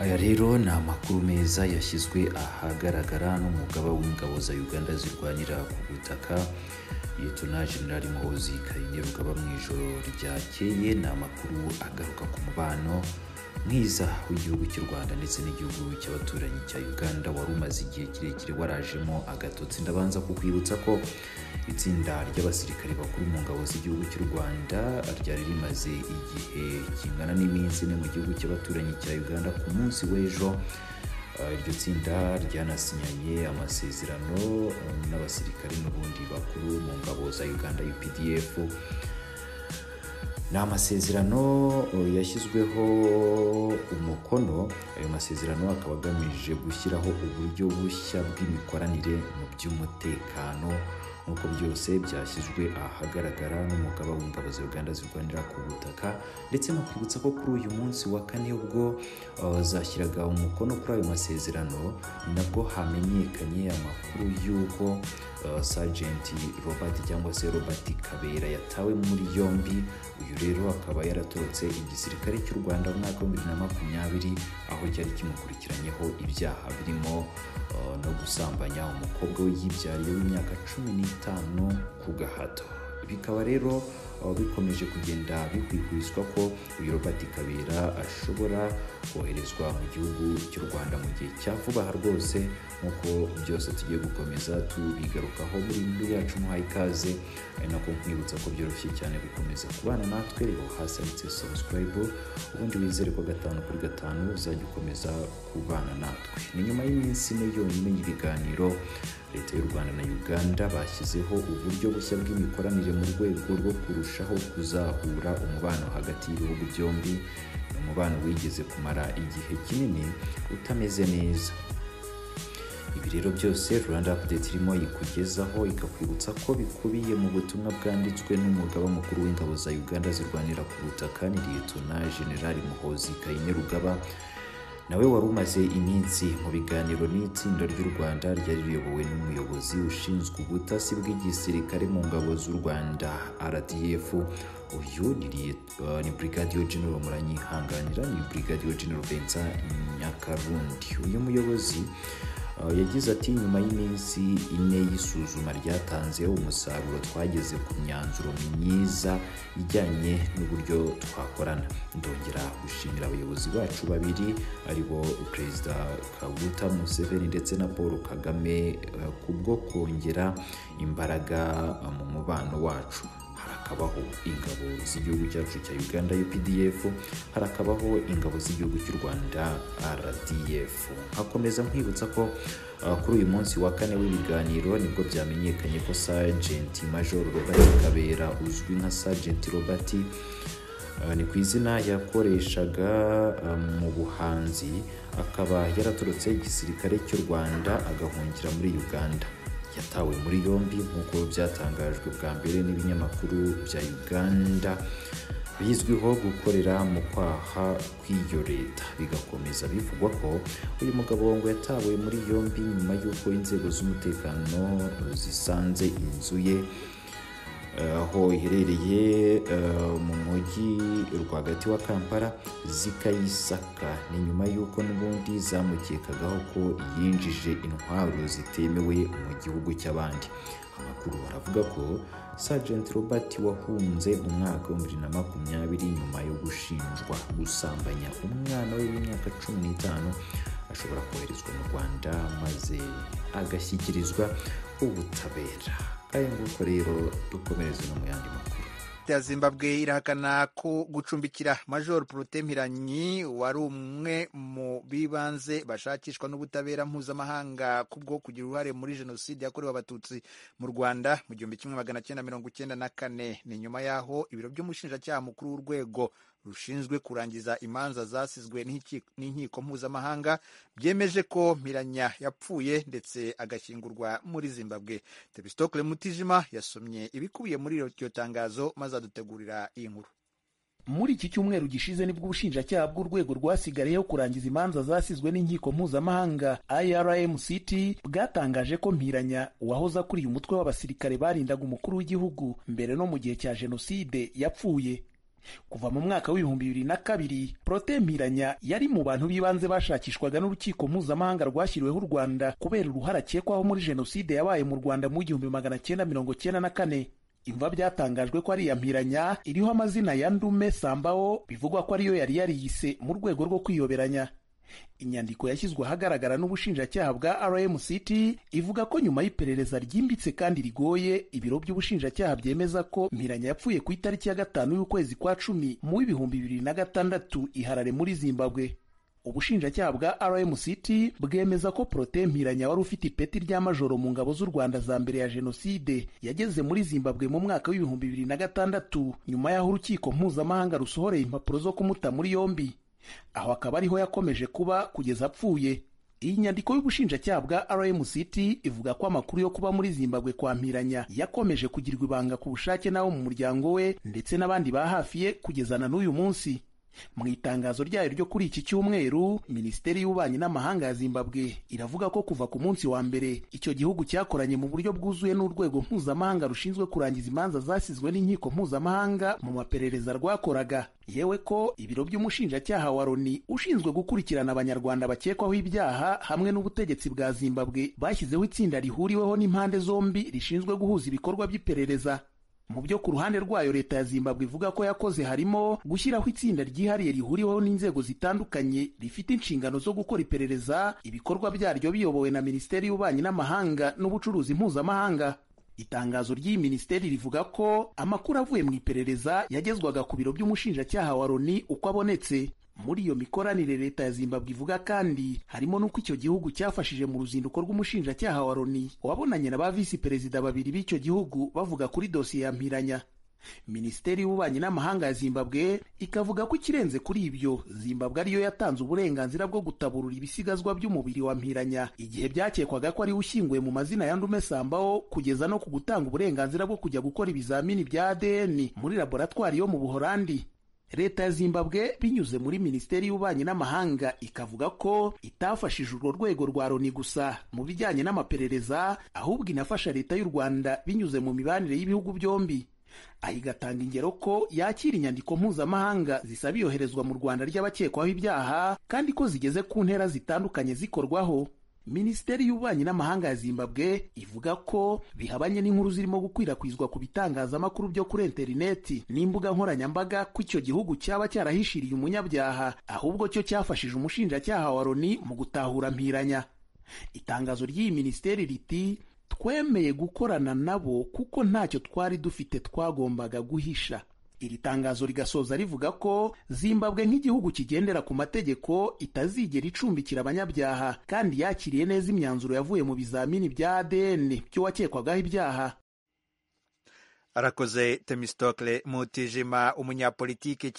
Aya rero ni amakuru meza yashyizwe ahagaragara n'umugaba w'ingabo za Uganda zirwanira ku butaka Liyetona Jenerali Muhoozi Kainerugaba rukaba mu ijoro ryakeye ni amakuru agaruka ku mubano mwiza w'igihugu cy'u Rwanda ndetse n'igihugu cy'abaturanyi cya Uganda wari umaze igihe kirekire warajemo agatotsi ndabanza kukwibutsa ko itsinda ry'abasirikare bakuru mu ngabo z'igihugu cy'u Rwanda ryari rimaze igihe kingana n'iminsi ine mu gihugu cy'abaturanyi cya Uganda ku munsi w'ejo Uh, iryo tsinda ryanasinyanye amasezerano um, n'abasirikare n'ubundi bakuru mu ngabo za Uganda UPDF ni amasezerano uh, yashyizweho umukono ayo masezerano akaba agamije gushyiraho uburyo bushya bw'imikoranire mu by'umutekano nk'uko byose byashyizwe ahagaragara n'umugaba w'ingabo za Uganda zirwanira ku butaka ndetse no kwibutsa ko kuri uyu munsi wa kane ubwo uh, zashyiraga umukono kuri ayo masezerano ni nabwo hamenyekanye amakuru y'uko uh, Sergeant Robert cyangwa se Robert Kabera yatawe muri yombi uyu rero akaba yaratorotse igisirikare cy'u Rwanda mu mwaka w'ibihumbi bibiri na makumyabiri aho cyari kimukurikiranyeho ibyaha birimo uh, no gusambanya umukobwa we yibyariye w'imyaka cumi n'itanu ku gahato bikaba rero uh, bikomeje kugenda bikwikwiswa ko uyu Robert Kabera ashobora koherezwa mu gihugu cy'u Rwanda mu gihe cya vuba aha rwose nk'uko byose tugiye gukomeza tubigarukaho muri inkuru yacu muhaye ikaze ari nako nkwibutsa ko byoroshye cyane gukomeza kubana natwe reba hasi handitse subscribe ubundi wizere ko gatanu kuri gatanu uzajya ukomeza kubana natwe ni nyuma y'iminsi ine yonyine y'ibiganiro leta y'u rwanda na uganda bashyizeho uburyo bushya bw'imikoranire mu rwego rwo kurushaho kuzahura umubano hagati y'ibihugu byombi ni umubano wigeze kumara igihe kinini utameze neza ibi rero byose rwanda update irimo ikugezaho ikakwibutsa ko bikubiye mu butumwa bwanditswe n'umugaba mukuru w'ingabo za uganda zirwanira ku butaka ni liyetona generali muhozi kainerugaba nawe wari umaze iminsi mu biganiro n'itsinda ry'u rwanda ryari riyobowe n'umuyobozi ushinzwe ubutasi bw'igisirikare mu ngabo z'u rwanda rdf uyu ni brigadiyo genero muranyihanganira ni brigadiyo genero vincent nyakarundi uyu muyobozi yagize ati nyuma y'iminsi ine y'isuzuma ryatanze umusaruro twageze ku myanzuro myiza ijyanye n'uburyo twakorana ndongera gushimira abayobozi bacu babiri aribo perezida kaguta museveni ndetse na paul kagame kubwo kongera imbaraga mu mubano wacu harakabaho ingabo z'igihugu cyacu cya uganda updf harakabaho ingabo z'igihugu cy'u rwanda rdf hakomeza nkwibutsa ko uh, kuri uyu munsi wa kane w'ibiganiro nibwo byamenyekanye ko sajenti major robert kabera uzwi nka sajenti robert Uh, ni ku izina yakoreshaga uh, mu buhanzi akaba yaraturutse igisirikare cy'u rwanda agahungira muri uganda yatawe muri yombi nk'uko byatangajwe bwa mbere n'ibinyamakuru bya uganda bizwiho gukorera mu kwaha kw'iyo leta bigakomeza bivugwa ko uyu mugabo ngo yatawe muri yombi nyuma y'uko inzego z'umutekano zisanze inzu ye aho iherereye mu mujyi rwagati wa kampala zikayisaka ni nyuma y'uko n'ubundi zamukekagaho ko yinjije intwaro zitemewe mu gihugu cy'abandi amakuru baravuga ko Sergeant Robert wahunze umwaka wa bibiri na makumyabiri nyuma yo gushinjwa gusambanya umwana we w'imyaka cumi n'itanu ashobora koherezwa mu rwanda maze agashyikirizwa ubutabera aya nguko rero dukomereze no mu yandi makuru ya zimbabwe irahakana ko gucumbikira major protempiranyi wari umwe mu bibanze bashakishwa n'ubutabera mpuzamahanga kubwo kugira uruhare muri jenoside yakorewe abatutsi mu rwanda mu gihumbi kimwe magana cyenda mirongo icyenda na kane ni nyuma y'aho ibiro by'umushinjacyaha mukuru w'urwego rushinzwe kurangiza imanza zasizwe n'inkiko mpuzamahanga byemeje ko Mpiranya yapfuye ndetse agashyingurwa muri zimbabwe tebistokle mutijima yasomye ibikubiye muri iryo tangazo maze adutegurira iyi nkuru muri iki cyumweru gishize nibwo ubushinjacyaha bw'urwego rwasigayeho kurangiza imanza zasizwe n'inkiko mpuzamahanga irmct bwatangaje ko mpiranya wahoze akuriye umutwe w'abasirikare barindaga umukuru w'igihugu mbere no mu gihe cya jenoside yapfuye kuva mu mwaka w'ibihumbi bibiri na kabiri prote mpiranya yari mu bantu b'ibanze bashakishwaga n'urukiko mpuzamahanga rwashyiriweho u rwanda kubera uruhare akekwaho muri jenoside yabaye mu rwanda mu w'igihumbi magana cyenda mirongo cyenda na kane imva byatangajwe ko ari iya mpiranya iriho amazina ya ndume sambawo bivugwa ko ariyo yari yariyise mu rwego rwo kwiyoberanya inyandiko yashyizwe ahagaragara n'ubushinjacyaha bwa rmct ivuga ko nyuma y'iperereza ryimbitse kandi rigoye ibiro by'ubushinjacyaha byemeza ko mpiranya yapfuye ku itariki ya gatanu y'ukwezi kwa cumi mu w'ibihumbi bibiri na gatandatu iharare muri zimbabwe ubushinjacyaha bwa rmct bwemeza ko prote mpiranya wari ufite ipeti rya majoro mu ngabo z'u rwanda za mbere ya jenoside yageze muri zimbabwe mu mwaka w'ibihumbi bibiri na gatandatu nyuma y'aho urukiko mpuzamahanga rusohoreye impapuro zo kumuta muri yombi aho akaba ariho yakomeje kuba kugeza apfuye iyi nyandiko y'ubushinjacyaha bwa rmct ivuga ko amakuru yo kuba muri zimbabwe kwa mpiranya yakomeje kugirirwa ibanga ku bushake n'abo mu muryango we ndetse n'abandi ba hafi ye kugeza na n'uyu munsi mu itangazo ryayo ryo kuri iki cyumweru minisiteri y'ububanyi n'amahanga ya zimbabwe iravuga ko kuva ku munsi wa mbere icyo gihugu cyakoranye mu buryo bwuzuye n'urwego mpuzamahanga rushinzwe kurangiza imanza zasizwe n'inkiko mpuzamahanga mu maperereza rwakoraga yewe ko ibiro by'umushinjacyaha wa loni ushinzwe gukurikirana abanyarwanda bakekwaho ibyaha hamwe n'ubutegetsi bwa zimbabwe bashyizeho itsinda rihuriweho n'impande zombi rishinzwe guhuza ibikorwa by'iperereza mu byo ku ruhande rwayo leta ya zimbabwe ivuga ko yakoze harimo gushyiraho itsinda ryihariye rihuriweho n'inzego zitandukanye rifite inshingano zo gukora iperereza ibikorwa byaryo biyobowe na minisiteri y'ububanyi n'amahanga n'ubucuruzi mpuzamahanga itangazo ry'iyi minisiteri rivuga ko amakuru avuye mu iperereza yagezwaga ku biro by'umushinjacyaha wa loni uko abonetse muri iyo mikoranire leta ya zimbabwe ivuga kandi harimo n'uko icyo gihugu cyafashije mu ruzinduko rw'umushinjacyaha wa loni wabonanye na ba visi perezida babiri b'icyo gihugu bavuga kuri dosiye ya mpiranya minisiteri y'ububanyi n'amahanga ya zimbabwe ikavuga ko ikirenze kuri ibyo zimbabwe ariyo yatanze uburenganzira bwo gutaburura ibisigazwa by'umubiri wa mpiranya igihe byakekwaga ko ariwe ushyinguye mu mazina ya ndume sambaho kugeza no ku gutanga uburenganzira bwo kujya gukora ibizamini bya adn muri laboratwari yo mu buhorandi leta ya zimbabwe binyuze muri minisiteri y'ububanyi n'amahanga ikavuga ko itafashije urwo rwego rwa loni gusa mu bijyanye n'amaperereza ahubwo inafasha leta y'u rwanda binyuze mu mibanire y'ibihugu byombi aha igatanga ingero ko yakira inyandiko mpuzamahanga zisaba iyoherezwa mu rwanda ry'abakekwaho ibyaha kandi ko zigeze ku ntera zitandukanye zikorwaho minisiteri y'ububanyi n'amahanga ya zimbabwe ivuga ko bihabanye n'inkuru zirimo gukwirakwizwa ku bitangazamakuru byo kuri interineti n'imbuga nkoranyambaga ko icyo gihugu cyaba cyarahishiriye umunyabyaha ahubwo cyo cyafashije umushinjacyaha wa loni mu gutahura mpiranya itangazo ry'iyi minisiteri riti twemeye gukorana nabo kuko ntacyo twari dufite twagombaga guhisha iri tangazo rigasoza rivuga ko zimbabwe nk'igihugu kigendera ku mategeko itazigera icumbikira abanyabyaha kandi yakiriye neza imyanzuro yavuye mu bizamini bya adn by'uwakekwagaho ibyaha arakoze temistokle mutijima umunyapolitike